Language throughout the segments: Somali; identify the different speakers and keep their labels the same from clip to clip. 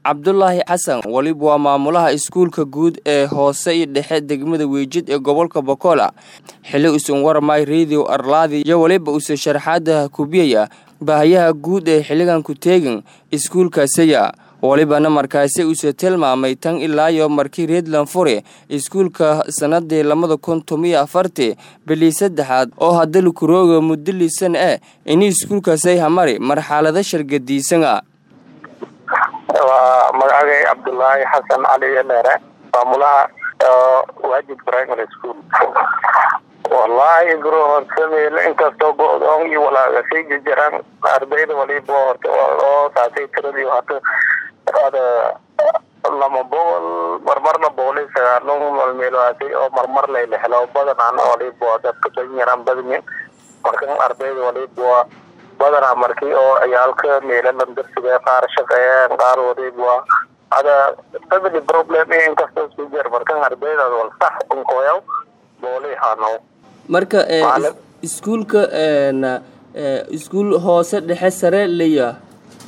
Speaker 1: cabdulaahi xasan weliba waa maamulaha iskuulka guud ee hoose iyo dhexe degmada weejid ee gobolka bokola xili usan warmay radio arlaadi iyo weliba usa sharaxaada kubiyaya baahayaha guud ee xiligan ku teegin iskuulkaasaya welibana markaasi uuse tilmaamay tan ilaayo markii reedland fure iskuulka sanadii labada kun tomiyo afartii bilii saddexaad oo hadda kurooga muddo lisan eh ini iskuulkaasay hamari marxalado shargadiisana
Speaker 2: waa magacagay cabdulaahi xasan cali dheere maamulaha waajid primary school wallaahi bro horta meel inkastoo go-doon iyo walaagasay jirjiraan ardayda waliba horta oo saasay tiradii hata ada lama boqol marmarna boqol iyo sagaalon malmeelwaasay oo marmar layla helo badanaan waliba dadka danyaraan badmin markan ardayda waliba badanaa markii oo ciyaalka meelalan darsiga qaar shaqeeyeen qaar waliba ada family problem inkastoo isku jir markan ardaydaas wal sax unkoyaw boolay hanow
Speaker 1: marka iskuulka iskuul hoose dhexe sare leeya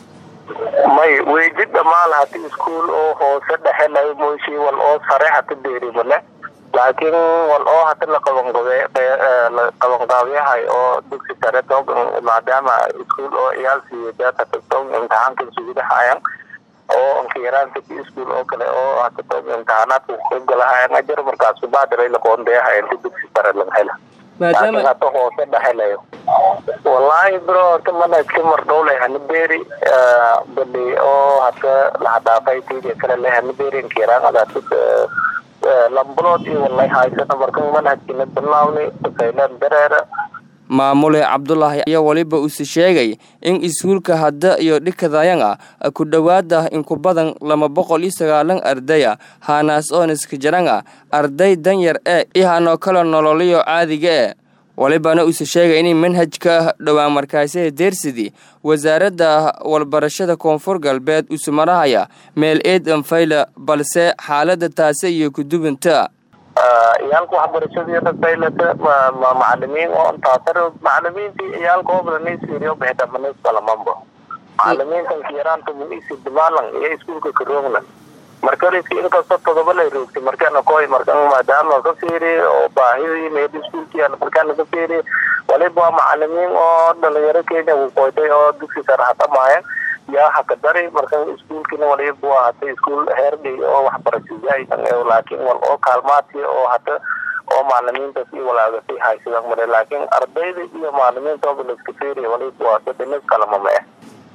Speaker 2: may weejid dhamaan hati iskuul oo hoose dhexe laga mooshi wal oo sare hata deerimale laakiin wal oo hata la qabanqabe la qabanqaabiyahay oo dugsi sare toog maadaama iskuul oo ciyaal siiyo data toog imtixaanka sugidahayan oo ankiyaraanka iskuul oo kale oo hata toog imtixaanaadka kugalahayan ajar markaas kubaadiray laqoondeyahay inta dugsi sare laga hela laakiin hata hoose dhexelayo wallaahi bro horta manhajka mardhowlay hanaberi bali oo hata lahadhaafay tidia kale le hanaberi ankiyaraan adaasad lambulood iyo wallahi haysana markan manhajkina bilaawni saylan dareera
Speaker 1: maamule cabdulaahi ayaa weliba uuse sheegay in iskuulka hadda iyo dhikadayanga ku dhowaada inku badan laba boqol iyo sagaalan ardaya haanaas oon iska jaranga arday danyar ee ihanoo kale nololiyo caadiga e welibana uuse sheegay inay manhajka dhowaan markaasee deersidi wasaaradda walbarashada koonfur galbeed use marahaya meel eed anfayla balse xaalada taase iyo kudubanta
Speaker 2: ciyaalka waxbarashadiina saylata macalimiin oo taasar macalimiintii ciyaalka ooblanisiiriyo bixidamanisalamanba macalimiintan kiyaraanta muisi dimaalan iyo iskuulka karoogna markariski inkastoo todoba lay roogtay markaana koy markan maadaama ka fiiri oo baahidii meel iskuulkii markaana ka fiiri waliba waa macalimiin oo dhalinyaro kenya uu qoytay oo dugsi sare hadhamaayan yaa hakadari markan iskuulkina waliba waa hata iskuul heerdhay oo waxbarashadaydan laakiin wal oo kaalmaadkii oo hata oo macalimiintaas iyo walaagasay haysadaan male laakiin ardayda iyo macalimiinta ooba laiska fiiriya waliba waa dadhinis kalamama eh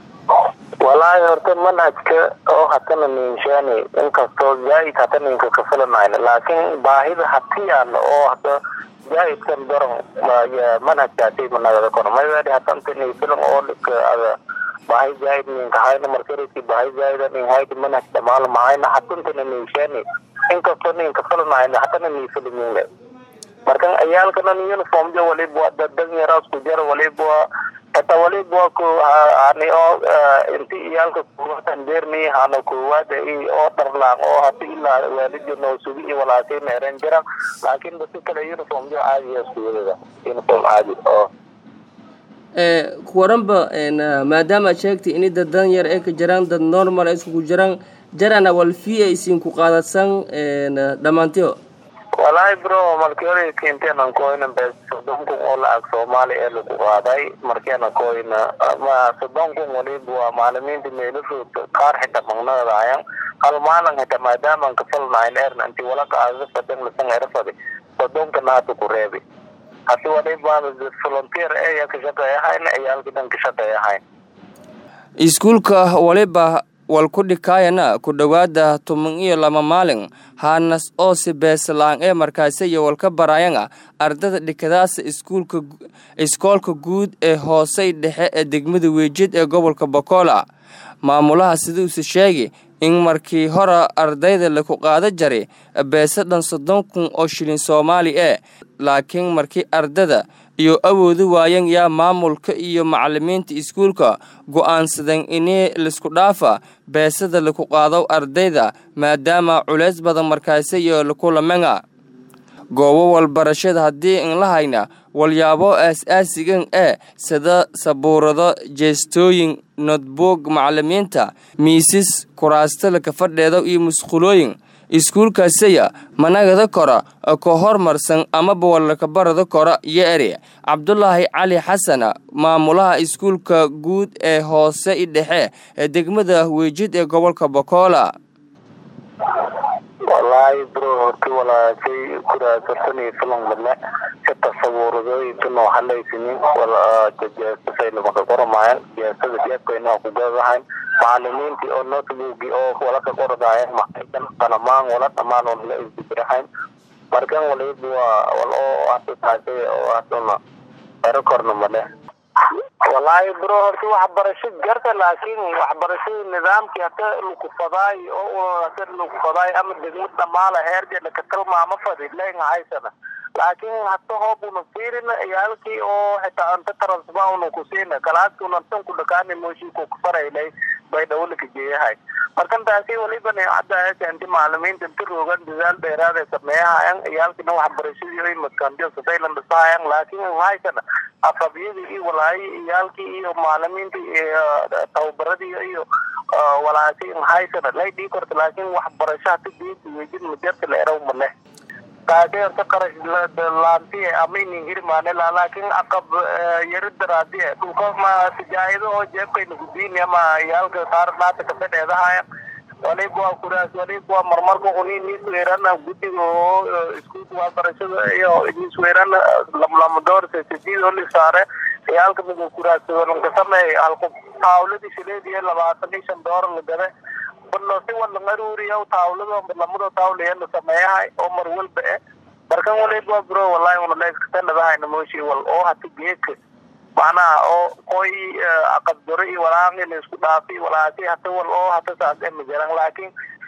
Speaker 2: walaahi horta manhajka oo hatana ninshaani inkastoo zaaid hata ninka kafilanayna laakiin baahida hatiyaan oo hata zaaidkan daran manhajkaasi managada kono mayadi hatanta nifilan oo dhika ada bahay zaaid ninka hayna markarisi bahay zaaida nin haydi manhaj dhamaal mahayna hatantana ninshaani inkastoo ninka filanayna hatana nifilimine markan ciyaalkana uniform jo waliba dadan yaraas ku jar waliba hata waliba ku hani oo inti iyaalka kuwatan deerni hano kuwada i oo dharlaan oo hata ilaa waalidyo noo sugi iyo walaasay meeren jiran laakiin basi kale uniform jo caadi iskuulada uniform caadi oo
Speaker 1: kuwaranba maadaama ad sheegtay ini dad dan yar ee ka jiraan dad normal ee iskugu jiraan jarana wal fi ay isinku qaadadsan dhammaantiyo
Speaker 2: walaahi bro markii hore keenteena koyna be soddon kun oo lacag soomaali ee lagu qaaday markeena koyna ma soddon kun waliba waa macalimiinta meelafood qaar xita magnadaayan hal maalin hita maadaaman kafalnayn erna inti wala qaadada fadan lasan erfadi soddonkana hata ku reebi hasi waliba volunteer eya ka shaqeeyahayn ciyaalka dhan ka shaqeeyahayn
Speaker 1: iskuulka waliba wal ku dhikaayana ku dhowaada toban iyo laba maalin haanas oo si beeslaan ee markaasi iyo walka baraayana ardada dhikadaasa iskuulka iskoolka guud ee hoosey dhexe ee degmada weejid ee gobolka bokola maamulaha siduuse sheegi in markii hore ardayda laku qaada jaray beese dhan soddon kun oo shilin soomaali ee laakiin markii ardada iyo awoodu waayan yaa maamulka iyo macalimiinta iskuulka go'aansadan inii laisku dhaafa beesada laku qaado ardayda maadaama culays badan markaasi iyo lakulamanga goobo walbarashada haddii in la hayna walyaabo aas-aasigan ee sida sabuurado jeestooyin notboog macalimiinta miisas kuraasta laka fadheeda iyo musqulooyin iskuulkaasaya managada kora ka hormarsan amaba walaka barada kora iyo eri cabdulaahi cali xasan maamulaha iskuulka guud ee hoose i dhexe ee degmada weejid ee gobolka bokola
Speaker 2: wallaahi bro horti walaashay kuraasarsani filan badne si tasawuradooyinkanoo halaysinin jeesasaylamaka qoramayan jeesada jeebkayna ku gadahayn macalimiintii oo notebooki oo walaka qoradaayeen maxaykan qalamaan wala dhamaan oo la isdibirahayn markan waliba waa wal oo asitaasay oo asuna ero korna male wallaahi bro horta waxbarasho garta laakiin waxbarashada nidaamkii hata lukufadaay oo hata lukufadaay ama degmad dhamaala heergeeda ka tilmaamo fadi lenga haysana laakiin hata hoob una fiirina iyaalkii oo xitaa anta transma una kusiina kalaaski una tan ku dhakaani mooshii ku kufaraylay bay dhawlaka geeyahay markan taasi waliba neecada keenti macalimiinta inta roogan dadaal dheeraad ay sameeyahayan iyaalkina waxbarashadii ay maskandiyo sataylan dhisahayan laakiin haysana afabyadii iyo walaayi iyaalkii iyo macalimiintii iyo tababaradii iyo walaasi haysana lay dhii korta laakiin waxbarasho hata diinta wejid majarta la eraw male taasi horta qarash laantiye ama inin hirmaane laakiin aqab yari daraadiye dhulka ma tijaayado oo jeebkayna gudiini ama iyaalka qaar naata kabadheedahaya waliba waa kuraas waliba waa marmarka uni nisweerana guddiga oo iskuulka waxbarashada iyo nisweerana lamlamadoorsa sidiid oo lisaare iyaalka miga kuraaslanka sameey halku taawladii shileed iyo labaatan iyo shan doolar la gade balse wala ngaruuriya taawlado lamado taawlaya la sameeyahay oo mar walba eh markan waliba bro wallahi una leeskatandhadahayna mooshi wal oo hata geedka macnaha oo qoy aqabdaro iyo walaaqi la isku dhaafi walaasi hata wal oo hata saas ee majaran laakiin